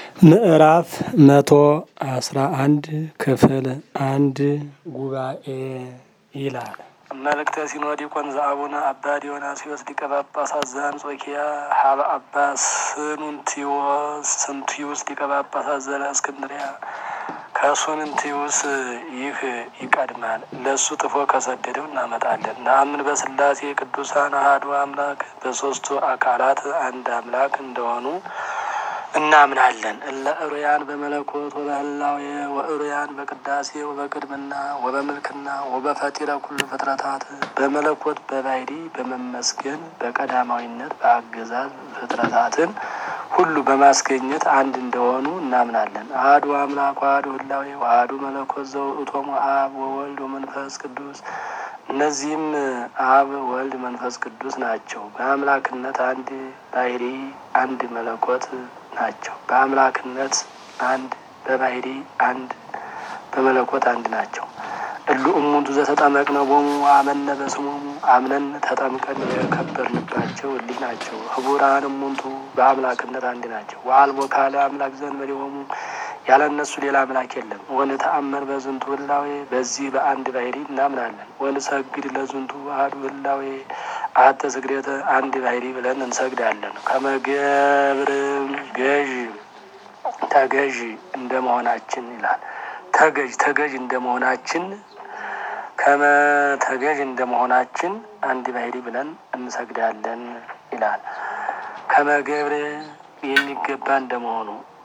ምዕራፍ መቶ አስራ አንድ ክፍል አንድ ጉባኤ ይላል። መልእክተ ሲኖዲቆን ዘአቡነ አባ ዲዮናስዮስ ሊቀ ጳጳሳት ዘአንጾኪያ ሀበ አባ ስኑንቲዮስ ስንቲዩስ ሊቀ ጳጳሳት ዘእስክንድርያ ከሱንንቲዩስ ይህ ይቀድማል። ለእሱ ጥፎ ከሰደደው እናመጣለን። ነአምን በስላሴ ቅዱሳን አሐዱ አምላክ በሶስቱ አካላት አንድ አምላክ እንደሆኑ እናምናለን። እለ እሩያን በመለኮት ወበህላዌ ወእሩያን በቅዳሴ ወበቅድምና ወበምልክና ወበፈጢረ ኩሉ ፍጥረታት በመለኮት በባህሪ በመመስገን በቀዳማዊነት በአገዛዝ ፍጥረታትን ሁሉ በማስገኘት አንድ እንደሆኑ እናምናለን። አሐዱ አምላክ አሐዱ ህላዌ ወአሐዱ መለኮት ዘውእቶሙ አብ ወወልድ ወመንፈስ ቅዱስ እነዚህም አብ ወልድ መንፈስ ቅዱስ ናቸው። በአምላክነት አንድ ባህሪ አንድ መለኮት ናቸው። በአምላክነት አንድ በባህሪ አንድ በመለኮት አንድ ናቸው። እሉ እሙንቱ ዘተጠመቅነ ቦሙ አመነ በስሞሙ አምነን ተጠምቀን የከበርንባቸው እሊህ ናቸው። ህቡራን እሙንቱ በአምላክነት አንድ ናቸው። ወአልቦ ካለ አምላክ ዘእንበሌሆሙ ያለ እነሱ ሌላ አምላክ የለም። ወንተአመን በዝንቱ ህላዌ በዚህ በአንድ ባህሪ እናምናለን። ወንሰግድ ለዝንቱ አሐዱ ህላዌ አሐተ ስግደተ አንድ ባህሪ ብለን እንሰግዳለን። ከመገብር ገዥ ተገዥ እንደ መሆናችን ይላል። ተገዥ ተገዥ እንደ መሆናችን ከመ ተገዥ እንደ መሆናችን አንድ ባህሪ ብለን እንሰግዳለን ይላል። ከመገብር የሚገባ እንደመሆኑ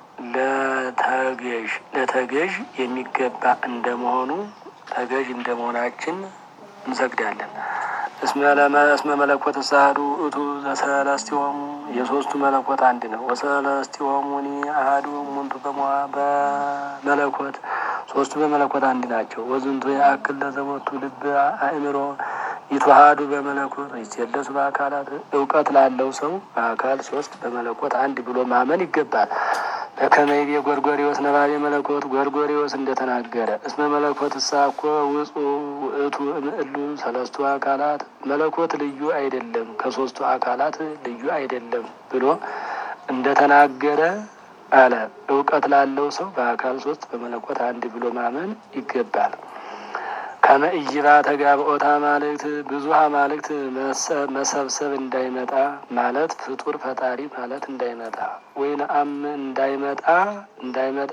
ለተገዥ ለተገዥ የሚገባ እንደመሆኑ ተገዥ እንደመሆናችን እንሰግዳለን። እስመ መለኮት ሳህዱ እቱ ዘሰለስቲሆሙ የሶስቱ መለኮት አንድ ነው። ወሰለስቲሆሙኒ አሐዱ እሙንቱ በመዋ በመለኮት ሶስቱ በመለኮት አንድ ናቸው። ወዝንቱ የአክል ለዘቦቱ ልብ አእምሮ ይትዋሃዱ በመለኮት ይሴለሱ በአካላት እውቀት ላለው ሰው በአካል ሶስት በመለኮት አንድ ብሎ ማመን ይገባል። በከመይቤ ጎርጎሪዎስ ነባቤ መለኮት ጎርጎሪዎስ እንደተናገረ እስመ መለኮት እሳኮ ውጹ ውእቱ እምእሉ ሰለስቱ አካላት መለኮት ልዩ አይደለም ከሶስቱ አካላት ልዩ አይደለም ብሎ እንደተናገረ አለ። እውቀት ላለው ሰው በአካል ሶስት በመለኮት አንድ ብሎ ማመን ይገባል። ከመእይባ ተጋብኦታ ማልክት ብዙ አማልክት መሰብሰብ እንዳይመጣ ማለት ፍጡር ፈጣሪ ማለት እንዳይመጣ ወይን አም እንዳይመጣ እንዳይመጣ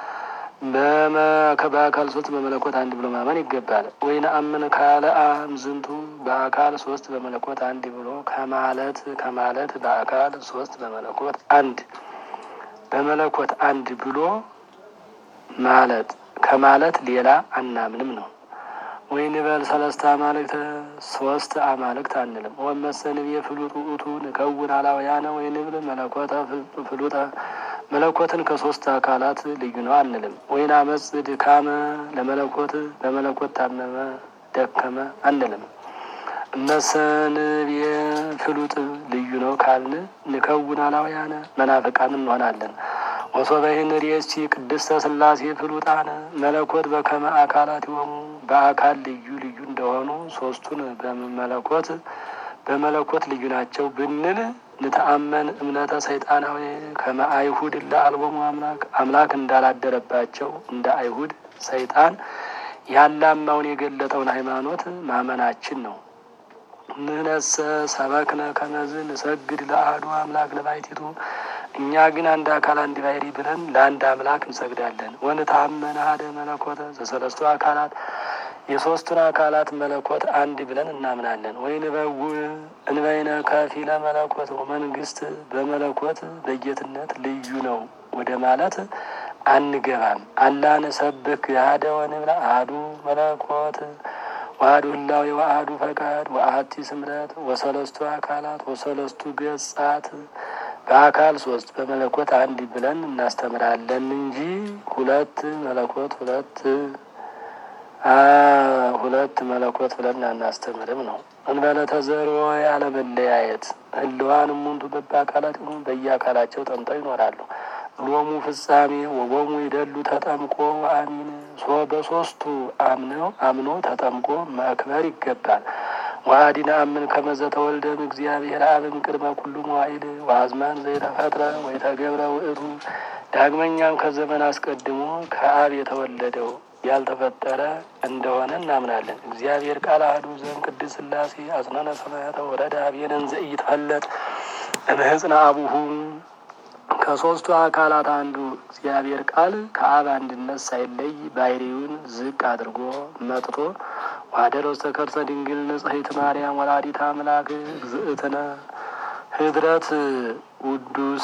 በአካል ሶስት በመለኮት አንድ ብሎ ማመን ይገባል። ወይን አምን ካለ አም ዝንቱ በአካል ሶስት በመለኮት አንድ ብሎ ከማለት ከማለት በአካል ሶስት በመለኮት አንድ በመለኮት አንድ ብሎ ማለት ከማለት ሌላ አናምንም ነው። ወይን በል ሰለስተ አማልክት ሶስት አማልክት አንልም። ወመሰንብ የፍሉጥ ውእቱ ንከውን አላውያነ ወይንብል መለኮተ ፍሉጠ መለኮትን ከሶስት አካላት ልዩ ነው አንልም። ወይን አመፅ ድካመ ለመለኮት በመለኮት ታመመ ደከመ አንልም። እመሰንብ የፍሉጥ ልዩ ነው ካልን ንከውን አላውያነ መናፍቃን እንሆናለን። ወሶበይን ሬስቲ ቅድስተ ስላሴ ፍሉጣነ መለኮት በከመ አካላት የሆኑ በአካል ልዩ ልዩ እንደሆኑ ሶስቱን በመለኮት በመለኮት ልዩ ናቸው ብንል ንተአመን እምነተ ሰይጣናዊ ከመ አይሁድ ለአልቦሙ አምላክ አምላክ እንዳላደረባቸው እንደ አይሁድ ሰይጣን ያላማውን የገለጠውን ሃይማኖት ማመናችን ነው። ንነሰ ሰበክነ ከመዝ ንሰግድ ለአሐዱ አምላክ ለባሕቲቱ እኛ ግን አንድ አካል አንድ ባሕሪ ብለን ለአንድ አምላክ እንሰግዳለን። ወንታመን አሐደ መለኮተ ዘሰለስቱ አካላት የሶስቱን አካላት መለኮት አንድ ብለን እናምናለን። ወይንበው እንበይነ ከፊለ መለኮት መንግስት በመለኮት በጌትነት ልዩ ነው ወደ ማለት አንገባም። አላን ሰብክ አሐደ ወንብላ አሐዱ መለኮት ዋህዱ ህላዌ ወአሐዱ ፈቃድ ወአሐቲ ስምረት ወሰለስቱ አካላት ወሰለስቱ ገጻት በአካል ሶስት በመለኮት አንድ ብለን እናስተምራለን እንጂ ሁለት መለኮት ሁለት ሁለት መለኮት ብለን አናስተምርም ነው። እንበለ ተዘሮ ያለመለያየት ህልዋን ሙንቱ በበአካላት ሆኑ በየአካላቸው ጠምጠው ይኖራሉ። ሎሙ ፍጻሜ ወቦሙ ይደሉ ተጠምቆ አሚን ሶ በሶስቱ አምነው አምኖ ተጠምቆ መክበር ይገባል። ወአዲነ አምን ከመዘ ተወልደም እግዚአብሔር አብም ቅድመ ኩሉ መዋዕል ወአዝማን ዘይተፈጥረ ወይተገብረ ውእቱ ዳግመኛም ከዘመን አስቀድሞ ከአብ የተወለደው ያልተፈጠረ እንደሆነ እናምናለን። እግዚአብሔር ቃል አሐዱ ዘእም ቅድስት ሥላሴ አጽናነ ሰማያተ ወረደ አብየነን ዘኢይትፈለጥ እምህጽነ አቡሁ ከሦስቱ አካላት አንዱ እግዚአብሔር ቃል ከአብ አንድነት ሳይለይ ባሕርዩን ዝቅ አድርጎ መጥቶ ዋደረ ውስተ ከርሰ ድንግል ንጽሕት ማርያም ወላዲተ አምላክ እግዝእትነ ህድረት ውዱስ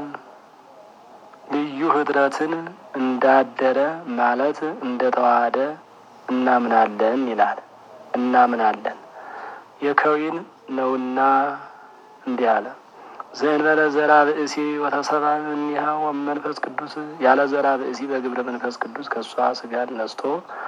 ልዩ ህድረትን እንዳደረ ማለት እንደተዋሃደ እናምናለን ይላል። እናምናለን የከዊን ነውና እንዲህ አለ። ዘእንበለ ዘራ ብእሲ ወተሰባ እምኔሃ ወመንፈስ ቅዱስ ያለ ዘራ ብእሲ በግብረ መንፈስ ቅዱስ ከእሷ ስጋን ነስቶ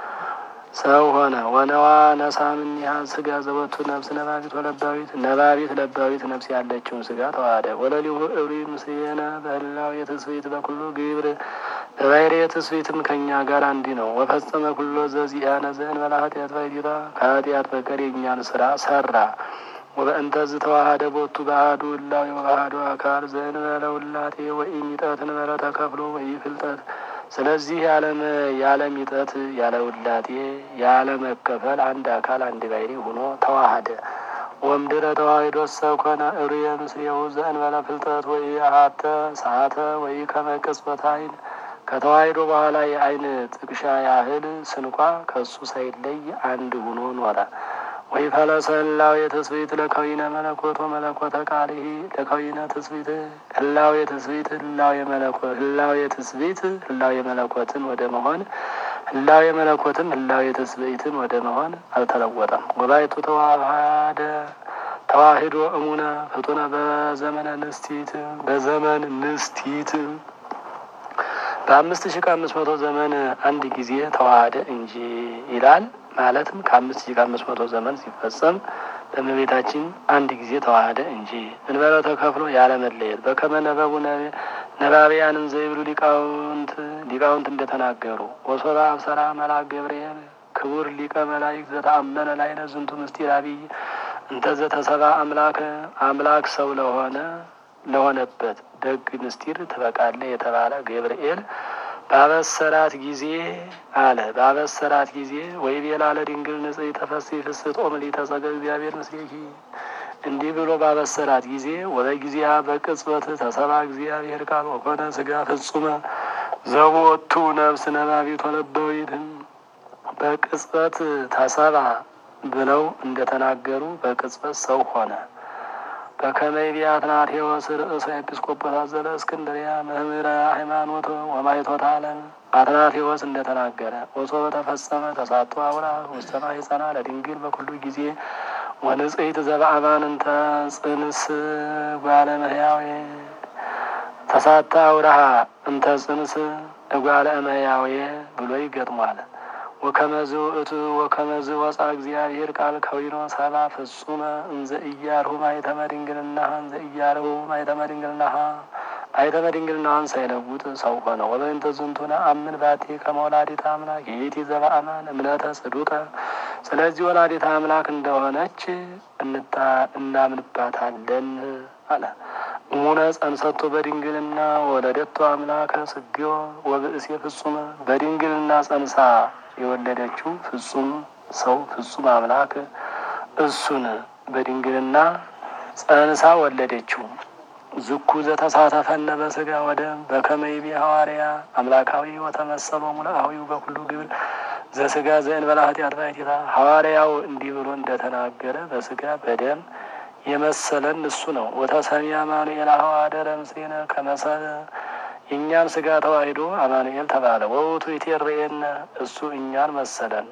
ሰው ሆነ። ወነዋ ነሳ እምኔሃ ስጋ ዘወቱ ነፍስ ነባቢት ወለባዊት ነባቢት ለባዊት ነፍስ ያለችውን ስጋ ተዋሃደ። ወለሊሁ እብሪ ምስሌነ በህላው የትስብእት በኩሉ ግብር በባሕርይ የትስብእትም ከእኛ ጋር እንዲህ ነው። ወፈጸመ ኩሎ ዘዚአነ ዘእንበለ ኃጢአት ባሕቲታ ከኃጢአት በቀር የእኛን ስራ ሰራ። ወበእንተዝ ተዋሃደ ቦቱ በአሐዱ እላዌ ወበአሐዱ አካል ዘእንበለ ውላቴ ወኢሚጠት እንበለ ተከፍሎ ወኢፍልጠት ስለዚህ ያለ ሚጠት ያለ ውላቴ ያለ መከፈል አንድ አካል አንድ ባሕርይ ሆኖ ተዋሃደ። ወምድረ ተዋሂዶ ሰኮነ እርየ ምስሌሁ ዘእንበለ ፍልጠት ወይ አሀተ ሰዓተ ወይ ከመቅጽበት ዓይን ከተዋሂዶ በኋላ የዓይን ጥቅሻ ያህል ስንኳ ከእሱ ሳይለይ አንድ ሆኖ ኖረ። ወይ ፈለሰላው የትስብእት ለከዊነ መለኮት ወመለኮተ ቃልሂ ለከዊነ ትስብእት ህላው የትስብእት ህላው የመለኮት ህላው የትስብእት ህላው የመለኮትን ወደ መሆን ህላው የመለኮትም ህላው የትስብእትን ወደ መሆን አልተለወጠም። ወባይቱ ተዋሃደ ተዋሂዶ እሙነ ፍጡነ በዘመነ ንስቲት በዘመን ንስቲት በአምስት ሺህ ከአምስት መቶ ዘመን አንድ ጊዜ ተዋሃደ እንጂ ይላል። ማለትም ከአምስት ሺህ ከአምስት መቶ ዘመን ሲፈጸም በእመቤታችን አንድ ጊዜ ተዋሃደ እንጂ እንበለ ተከፍሎ ያለ መለየት በከመ ነበቡ ነባቢያንን ዘይብሉ ሊቃውንት ሊቃውንት እንደተናገሩ ወሶባ አብሰራ መልአክ ገብርኤል ክቡር ሊቀ መላእክት ዘተአመነ ላዕለ ዝንቱ ምስጢር አብይ እንተ ዘተሰባ አምላክ አምላክ ሰው ለሆነ ለሆነበት ደግ ምስጢር ትበቃለህ የተባለ ገብርኤል ባበሰራት ጊዜ አለ ባበሰራት ጊዜ ወይ ቤላ ለድንግል ንጽሕት ተፈሥሒ ፍስሕት ኦምሊተ ጸገ እግዚአብሔር ምስሌኪ እንዲህ ብሎ ባበሰራት ጊዜ ወበጊዜያ በቅጽበት ተሰባ እግዚአብሔር ቃል ወኮነ ሥጋ ፍጹመ ዘቦቱ ነፍስ ነባቢት ወለባዊት በቅጽበት ተሰባ ብለው እንደተናገሩ በቅጽበት ሰው ሆነ። በከመይ ቢያትናቴዎስ ርእሰ ኤጲስቆጶሳት ዘለ እስክንድርያ መምህረ ሃይማኖት ወማይቶት ዓለም አትናቴዎስ እንደተናገረ ወሶ በተፈጸመ ተሳቶ አውራ ውስተ ማኅፀና ለድንግል በኩሉ ጊዜ ወንጽሕት ዘበአማን እንተ ጽንስ እጓለ እመሕያዌ ተሳታ አውራሃ እንተ ጽንስ እጓለ እመሕያዌ ብሎ ይገጥሟል። ወከመዝ ውእቱ ወከመዝ ወፃ እግዚአብሔር ቃል ከዊኖ ሰባ ፍጹመ እንዘ እያርሁ ማኅተመ ድንግልናሃ እንዘ እያርሁ ማኅተመ ድንግልናሃ ማኅተመ ድንግልናሃን ሳይለውጥ ሰው ሆነ። ወበእንተ ዝንቱነ አምን ባቲ ከመ ወላዲተ አምላክ ይእቲ ዘበአማን እምነተ ጽዱቀ ስለዚህ ወላዲተ አምላክ እንደሆነች እናምንባታለን አለ። እሙነ ጸንሰቶ በድንግልና ወለደቶ አምላከ ስግዮ ወብእሴ ፍጹመ በድንግልና ጸንሳ የወለደችው ፍጹም ሰው ፍጹም አምላክ እሱን በድንግልና ጸንሳ ወለደችው። ዝኩ ዘተሳተፈነ በስጋ ወደም በከመይቤ ሐዋርያ አምላካዊ ወተመሰሎ ሙላአዊው በኩሉ ግብር ዘስጋ ዘእንበለ ኃጢአት ባሕቲታ ሐዋርያው እንዲህ ብሎ እንደተናገረ በስጋ በደም የመሰለን እሱ ነው። ወተሰሚ አማኑኤል ሐዋደረ ምስሌነ ከመሰለ የእኛን ስጋ ተዋሂዶ አማኑኤል ተባለ። ወውቱ ይቴርኤነ እሱ እኛን መሰለን።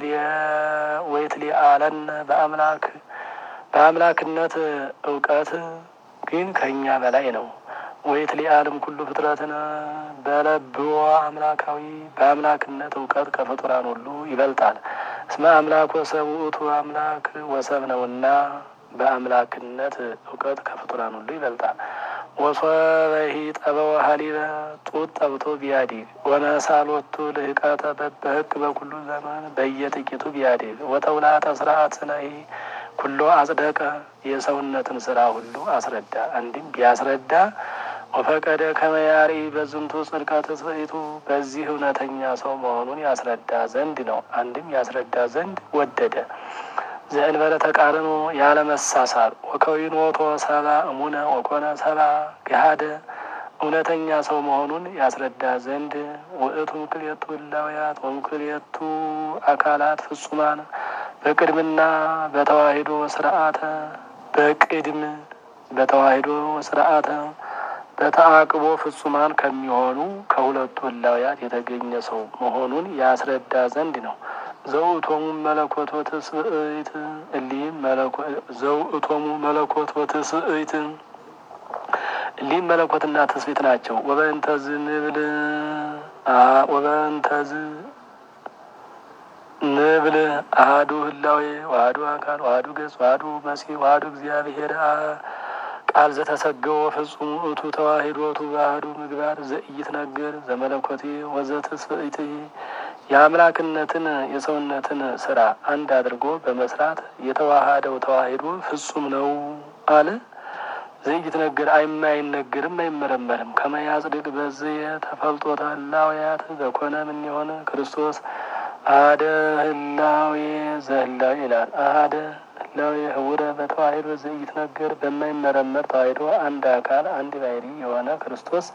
ወይትሊአለን በአምላክ በአምላክነት እውቀት ግን ከእኛ በላይ ነው። ወይትሊአልም ኩሉ ፍጥረትን በለብዎ አምላካዊ በአምላክነት እውቀት ከፍጡራን ሁሉ ይበልጣል። እስመ አምላክ ወሰብ ውእቱ አምላክ ወሰብ ነውና በአምላክነት እውቀት ከፍጡራን ሁሉ ይበልጣል። ወሶበሂ ጠበወ ሀሊበ ጡት ጠብቶ ቢያዲግ ወነሳሎቱ ልህቀተ በበህግ በኩሉ ዘመን በየጥቂቱ ቢያዲግ ወተውላተ ስርዓት ስነሂ ኩሎ አጽደቀ የሰውነትን ስራ ሁሉ አስረዳ። አንድም ቢያስረዳ ወፈቀደ ከመያሪ በዝንቱ ጽድቀ ትስብእቱ በዚህ እውነተኛ ሰው መሆኑን ያስረዳ ዘንድ ነው። አንድም ያስረዳ ዘንድ ወደደ። ዘእንበለ ተቃርኖ ያለመሳሳር ወከዊኖቶ ሰባ እሙነ ወኮነ ሰባ ገሃደ እውነተኛ ሰው መሆኑን ያስረዳ ዘንድ ውእቱ ክልኤቱ እላውያት ወምክልኤቱ አካላት ፍጹማን በቅድምና በተዋሂዶ ስርዓተ በቅድም በተዋሂዶ ስርዓተ በተአቅቦ ፍጹማን ከሚሆኑ ከሁለቱ እላውያት የተገኘ ሰው መሆኑን ያስረዳ ዘንድ ነው። ዘውእቶሙ መለኮት ወትስብእት እሊህም ዘውእቶሙ መለኮት ወትስብእት እሊህም መለኮትና ትስብእት ናቸው። ወበእንተዝ ንብል ወበእንተዝ ንብል አህዱ ህላዌ ዋህዱ አካል ዋህዱ ገጽ ዋህዱ መሲህ ዋህዱ እግዚአብሔር ቃል ዘተሰገወ ፍጹም እቱ ተዋሂዶቱ ባህዱ ምግባር ዘኢይትነገር ዘመለኮቴ ወዘትስብእት የአምላክነትን የሰውነትን ስራ አንድ አድርጎ በመስራት የተዋሃደው ተዋሂዶ ፍጹም ነው አለ። ዘኢይትነገር አይማይነገርም አይመረመርም። ከመያጽድቅ በዚህ ተፈልጦተ ህላውያት በኮነ ምን የሆነ ክርስቶስ አደ ህላዌ ዘህላዌ ይላል። አደ ህላዌ ህውረ በተዋሂዶ ዘኢይትነገር በማይመረመር ተዋሂዶ አንድ አካል አንድ ባሕሪ የሆነ ክርስቶስ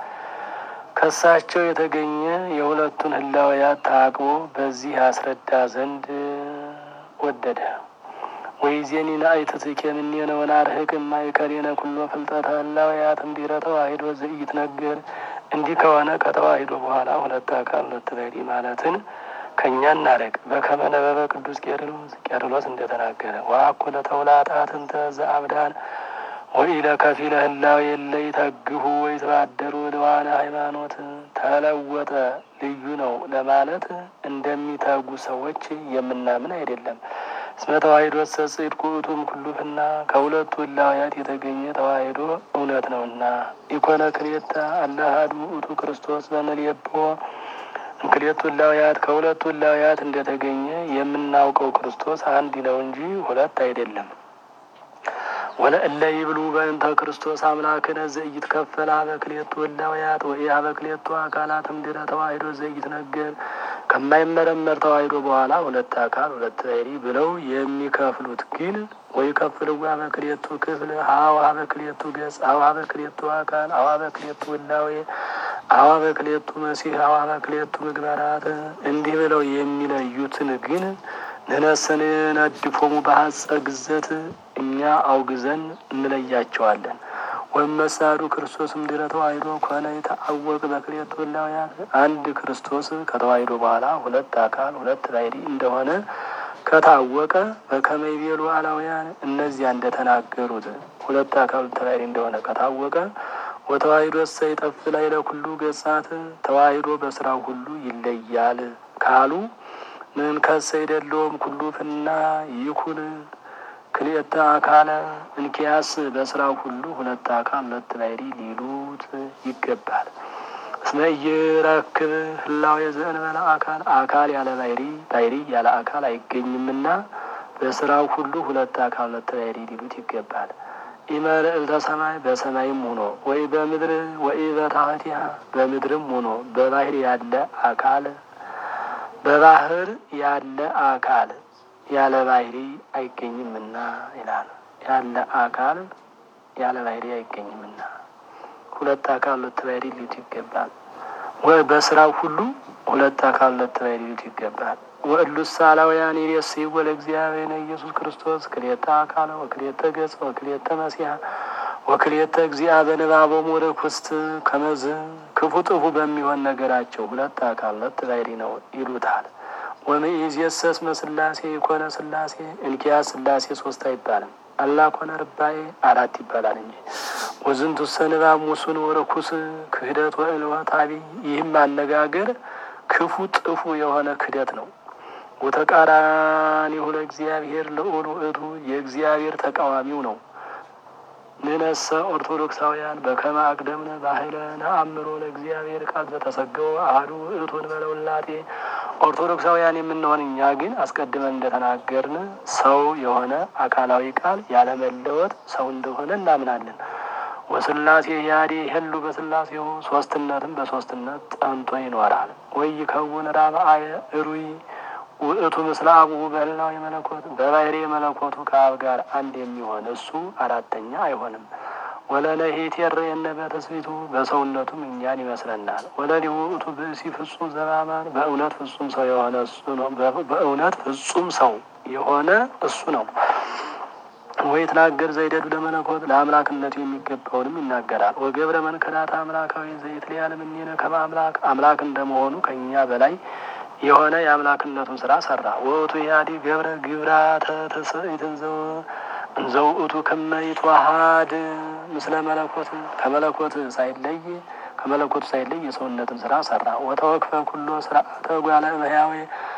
ከሳቸው የተገኘ የሁለቱን ህላውያት ታቅቦ በዚህ ያስረዳ ዘንድ ወደደ። ወይዜኒ ናእይትትኬ እምኔነ ወናርህቅ እማእከሌነ ኩሎ ፍልጠተ ህላውያት እምድኅረ ተዋሂዶ ዘኢይትነገር። እንዲህ ከሆነ ከተዋሂዶ በኋላ ሁለት አካል ሁለት ባሕሪ ማለትን ከእኛ እናረቅ። በከመ ነበበ ቅዱስ ቄርሎስ ቄርሎስ እንደተናገረ ወአኮ ለተውላጣት እንተ ዘአብዳን ወኢለ ከፊለ ህላዌ የለ ይተግሁ ወይትባደሩ ልዋነ ሃይማኖት ተለወጠ ልዩ ነው ለማለት እንደሚተጉ ሰዎች የምናምን አይደለም። እስመ ተዋሂዶ ጽድቅ ውእቱም ኩሉፍና ከሁለቱ ህላውያት የተገኘ ተዋሂዶ እውነት ነውና ኢኮነ ክልኤተ አለ አሐዱ ውእቱ ክርስቶስ በምልኤቦ እንክልኤቱ ህላውያት ከሁለቱ ህላውያት እንደተገኘ የምናውቀው ክርስቶስ አንድ ነው እንጂ ሁለት አይደለም። ወለእለ ይብሉ በእንተ ክርስቶስ አምላክነ ዘኢይትከፈል ኀበ ክልኤቱ ህላውያት ወኢኀበ ክልኤቱ አካላት እምድኅረ ተዋሂዶ ዘኢይትነገር ከማይመረመር ተዋሂዶ በኋላ ሁለት አካል ሁለት ባሕሪ ብለው የሚከፍሉት ግን ወይ ከፍልዋ ኀበ ክልኤቱ ክፍል ሀው ኀበ ክልኤቱ ገጽ አው ኀበ ክልኤቱ አካል አው ኀበ ክልኤቱ ህላዌ አው ኀበ ክልኤቱ መሲሕ አው ኀበ ክልኤቱ ምግባራት እንዲህ ብለው የሚለዩትን ግን ንሕነሰ ነድፎሙ በሐጸ ግዘት እኛ አውግዘን እንለያቸዋለን። ወመሳዱ ክርስቶስ እምድኅረ ተዋሂዶ ኮነ ይተአወቅ በክልኤቱ ህላውያት አንድ ክርስቶስ ከተዋሂዶ በኋላ ሁለት አካል ሁለት ባሕሪ እንደሆነ ከታወቀ በከመ ይቤሉ አላውያን እነዚያ እንደተናገሩት ሁለት አካል ሁለት ባሕሪ እንደሆነ ከታወቀ ወተዋሂዶ እሰ ይጠፍ ላይ ለኩሉ ገጻት ተዋሂዶ በስራው ሁሉ ይለያል ካሉ ምን ከሰ ይደለውም ኩሉ ፍና ይኩን ክልኤተ አካለ እንኪያስ በስራው ሁሉ ሁለት አካል ሁለት ባሕሪ ሊሉት ይገባል። እስመ ኢይረክብ ህላዌ ዘእንበለ አካል አካል ያለ ባሕሪ ባሕሪ ያለ አካል አይገኝምና በስራው ሁሉ ሁለት አካል ሁለት ባሕሪ ሊሉት ይገባል። ኢመልዕልተ ሰማይ በሰማይም ሆኖ ወይ በምድር ወይ በታሕቲሃ በምድርም ሆኖ በባሕር ያለ አካል በባህር ያለ አካል ያለ ባሕሪ አይገኝምና ይላል። ያለ አካል ያለ ባሕሪ አይገኝምና ሁለት አካል ሁለት ባሕሪ ሊሉት ይገባል። ወይ በስራው ሁሉ ሁለት አካል ሁለት ባሕሪ ሊሉት ይገባል። ወእሉስ አላውያን ይሬስይዎ ለእግዚአብሔር ኢየሱስ ክርስቶስ ክልኤተ አካለ ወክልኤተ ገጽ ወክልኤተ መሲሐ ወክልኤተ እግዚአ በንባቦሙ ርኩስት ከመዝ ክፉ ጥፉ በሚሆን ነገራቸው ሁለት አካል ሁለት ባሕሪ ነው ይሉታል። ወምይእዜሰ እስመ ሥላሴ የኮነ ሥላሴ እንኪያስ ሥላሴ ሶስት አይባልም አላ ኮነ ርባኤ አራት ይባላል እንጂ ወዝንቱሰ ንባብ ሙሱን ወርኩስ ክህደት ወእልወት አቢይ ይህም አነጋገር ክፉ ጥፉ የሆነ ክህደት ነው። ወተቃራኒሁ ለእግዚአብሔር ልዑል ውእቱ የእግዚአብሔር ተቃዋሚው ነው። ንነሰ ኦርቶዶክሳውያን በከመ አቅደምነ ባህለ ነአምሮ ለእግዚአብሔር ቃል ዘተሰገወ አሐዱ ውእቱ እንበለ ውላጤ ኦርቶዶክሳውያን የምንሆን እኛ ግን አስቀድመን እንደተናገርን ሰው የሆነ አካላዊ ቃል ያለመለወጥ ሰው እንደሆነ እናምናለን። ወስላሴ ያዴ ሄሉ በስላሴው ሶስትነትም በሶስትነት ጸንቶ ይኖራል። ወይ ከውን ራብአየ እሩይ ውእቱ ምስለ አቡሁ በህላዊ መለኮት በባህሪ መለኮቱ ከአብ ጋር አንድ የሚሆን እሱ አራተኛ አይሆንም። ወለለሄት የረየነ በትስቢቱ በሰውነቱም እኛን ይመስለናል። ወለሊሁ ውእቱ ብእሲ ፍጹም ዘባማን በእውነት ፍጹም ሰው የሆነ እሱ ነው። በእውነት ፍጹም ሰው የሆነ እሱ ነው። ወይ ተናገር ዘይደዱ ለመለኮት ለአምላክነቱ የሚገባውንም ይናገራል። ወገብረ መንከዳት አምላካዊ ዘይት ሊያለም እኔነ ከመ አምላክ አምላክ እንደመሆኑ ከእኛ በላይ የሆነ የአምላክነቱን ስራ ሰራ። ወእቱ ያዲ ገብረ ግብራተ ተስእትን ዘውእቱ ከመይትዋሃድ ምስለ መለኮት ከመለኮት ሳይለይ ከመለኮቱ ሳይለይ የሰውነትን ስራ ሰራ። ወተወክፈ ኩሎ ስርአተ ጓለ እመሕያዌ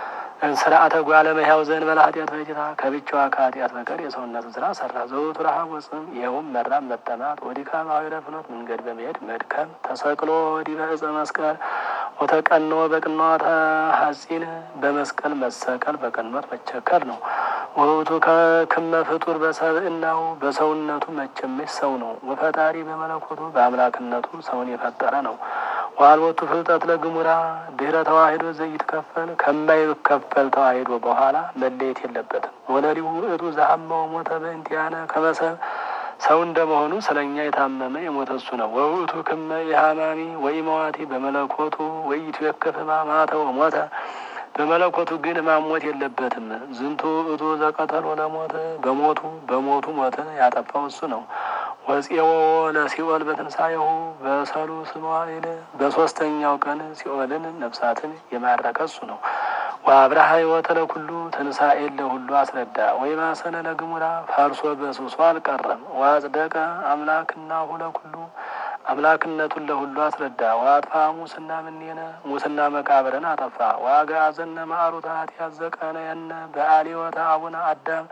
ስርአተ ጓለ እመሕያው ዘእንበለ ኃጢአት በጌታ ከብቻዋ ከኃጢአት በቀር የሰውነትን ስራ ሰራ። ዘውእቱ ረሃብ ወጽም ይኸውም መራብ፣ መጠማት፣ ወዲካም ኀዊረ ፍኖት መንገድ በመሄድ መድከም፣ ተሰቅሎ ዲበ ዕፀ መስቀል ወተቀኖ በቅንዋተ ሐጺን በመስቀል መሰቀል በቅንዋት መቸከል ነው። ወውቱ ከክመ ፍጡር በሰብእናው በሰውነቱ መቸመች ሰው ነው። ወፈጣሪ በመለኮቱ በአምላክነቱ ሰውን የፈጠረ ነው። ዋልቦቱ ፍልጠት ለግሙራ ድህረ ተዋሂዶ ዘይትከፈል ከማይከፈል ተዋሂዶ በኋላ መለየት የለበትም። ወለሊሁ ውእቱ ዘሀመው ሞተ በእንቲአነ ከመሰብ ሰው እንደመሆኑ ስለ እኛ የታመመ የሞተ እሱ ነው። ወውእቱ ክመ የሀማሚ ወይ መዋቲ በመለኮቱ ወይቱ የከፍ ሕማማተ ወሞተ በመለኮቱ ግን ማሞት የለበትም። ዝንቱ ውእቱ ዘቀተሎ ለሞት በሞቱ በሞቱ ሞትን ያጠፋው እሱ ነው። ወፄዎ ለሲኦል በትንሣኤሁ በሰሉስ መዋዕል በሶስተኛው ቀን ሲኦልን ነፍሳትን የማረከ እሱ ነው። ወአብርሃ ሕይወተ ለኩሉ ትንሣኤን ለሁሉ አስረዳ። ወይ ማሰነ ለግሙራ ፈርሶ በስብሶ አልቀረም። ወአጽደቀ አምላክናሁ ለኩሉ አምላክነቱን ለሁሉ አስረዳ። ወአጥፋ ሙስና ምኔነ ሙስና መቃብርን አጠፋ። ወአግዓዘነ ማዕሩተ ኃጢአት ዘቀነየነ በአልዮተ አቡነ አዳም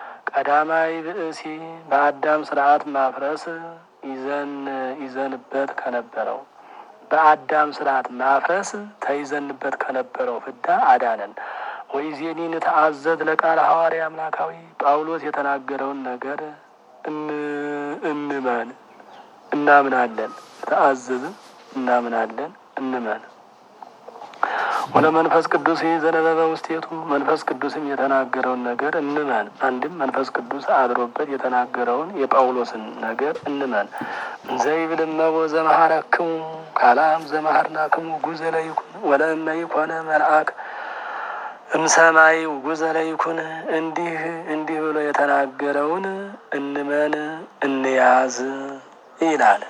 ቀዳማይ ብእሲ በአዳም ስርዓት ማፍረስ ይዘን ይዘንበት ከነበረው በአዳም ስርዓት ማፍረስ ተይዘንበት ከነበረው ፍዳ አዳነን። ወይዜኒን ተአዘዝ ለቃለ ሐዋርያ አምላካዊ ጳውሎስ የተናገረውን ነገር እንመን እናምናለን። ተአዘዝ እናምናለን እንመን። ወለ መንፈስ ቅዱስ ዘነበበ ውስቴቱ መንፈስ ቅዱስም የተናገረውን ነገር እንመን። አንድም መንፈስ ቅዱስ አድሮበት የተናገረውን የጳውሎስን ነገር እንመን። ዘይብልመቦ ዘመሐረክሙ ካላም ዘመሐርናክሙ ጉዘ ለይኩን ወለእመ ይኮነ መልአክ እምሰማይ ጉዘ ለይኩን እንዲህ እንዲህ ብሎ የተናገረውን እንመን እንያዝ ይላል።